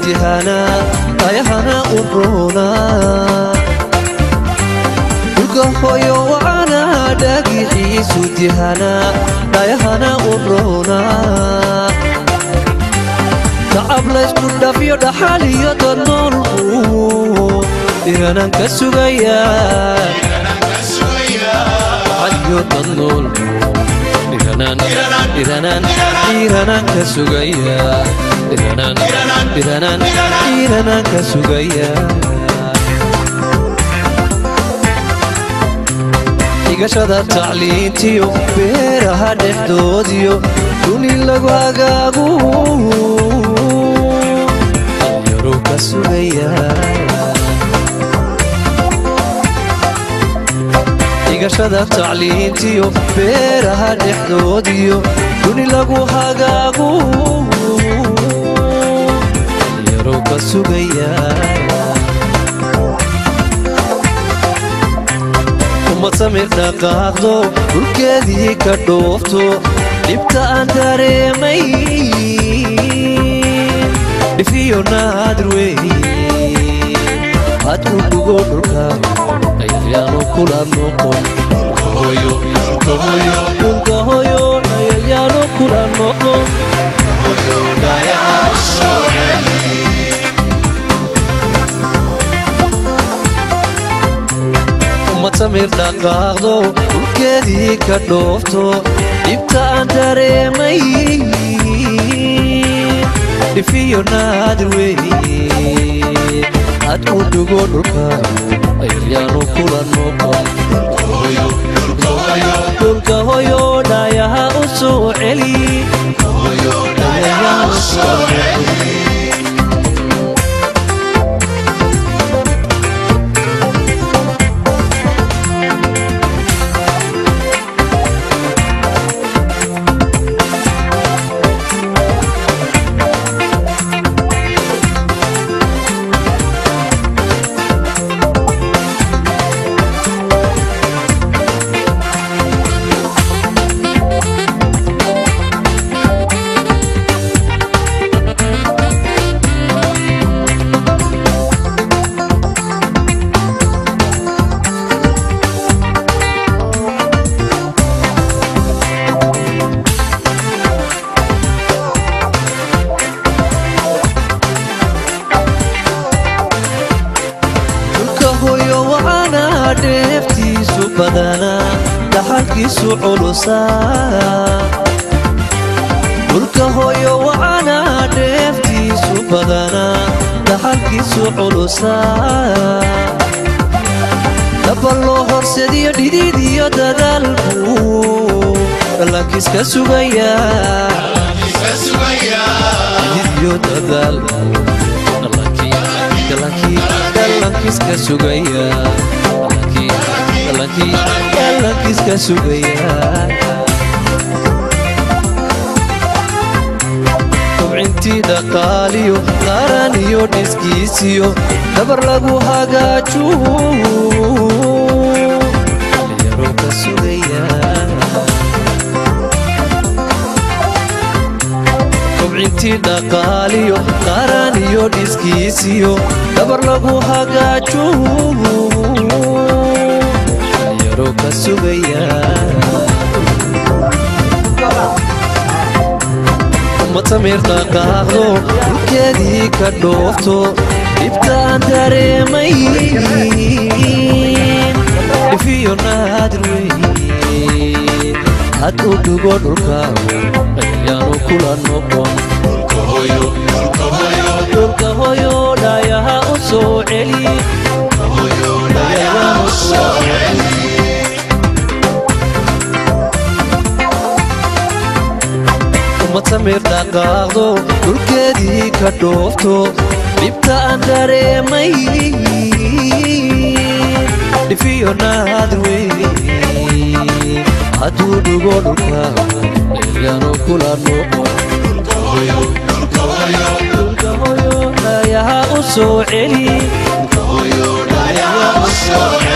dihanaa ayahana u roonaa dhulka hooyo wacanaa dhaagixiisu dihanaa ayahana u roonaa tacab laysku dhafyo dhaxal iyo dad noolku dhiranaan ka sugayaa dhaxal iyo dad noolku dhiranaan dhiranaan dhiranaan ka sugayaa dhiranaan dhiranaan dhiranaan ka sugayaa dhigashada tacliintiyo beeraha dhexdoodiyo duni lagu hagaagu dhalinyaro ka sugayaa dhigashada tacliintiyo beeraha dhexdoodiyo duni lagu hagaagu dhalinyaro ka sugayaa umad samir dhaqaaqdo dhulkeedii ka dhoofto dhibta aan dareemay dhifiyo naadir weeye had ku dhugo dhulka ayayaanu kula noqon dhulka hoyo ayayaanu kula noqon umad samir dhaqaaqdo dhulkeedii ka dhoofto dhibta aan dareemay dhifiyo naadir weeye had ku dhugo dhulka ayayaanu kula noqon dhulka hoyo dhayaha u soo celi ayayaanu kula noqon dhulka hoyo wacanaa dheeftiisu badanaa dhaxalkiisu culusaa dhulka hoyo wacanaa dheeftiisu badanaa dhaxalkiisu culusaa dhaba loo horsediyo dhidid iyo dadaalku dhalankiiska sugayaa dhidid iyo dadaalku dhalankiiska sugayaa dhalankiiska sugayaa kobcintii dhaqaaliyo qaran iyo dhiskiisiyo dabar lagu hagaaju dhalinyaro ka sugayaa kobcintii dhaqaaliyo qaran iyo dhiskiisiyo dabar lagu hagaaju dhalinyaro ka sugayaa umad samir dhaqaaqdo dhulkeedii ka dhoofto dhibtaan dareemay dhifiyo naadir weeye had u dhugo dhulka ayayaanu kula noqon dhulka hoyo dhayaha u soo celi ayayaanu kula noqon umad samir dhaqaaqdo dhulkeedii ka dhoofto dhibta aan dareemay dhifiyo naadir weeye hadduu dhugo dhulka ayayaanu kula noqon dhulka hoyo dhayaha u soo celi ayayaanu kula noqon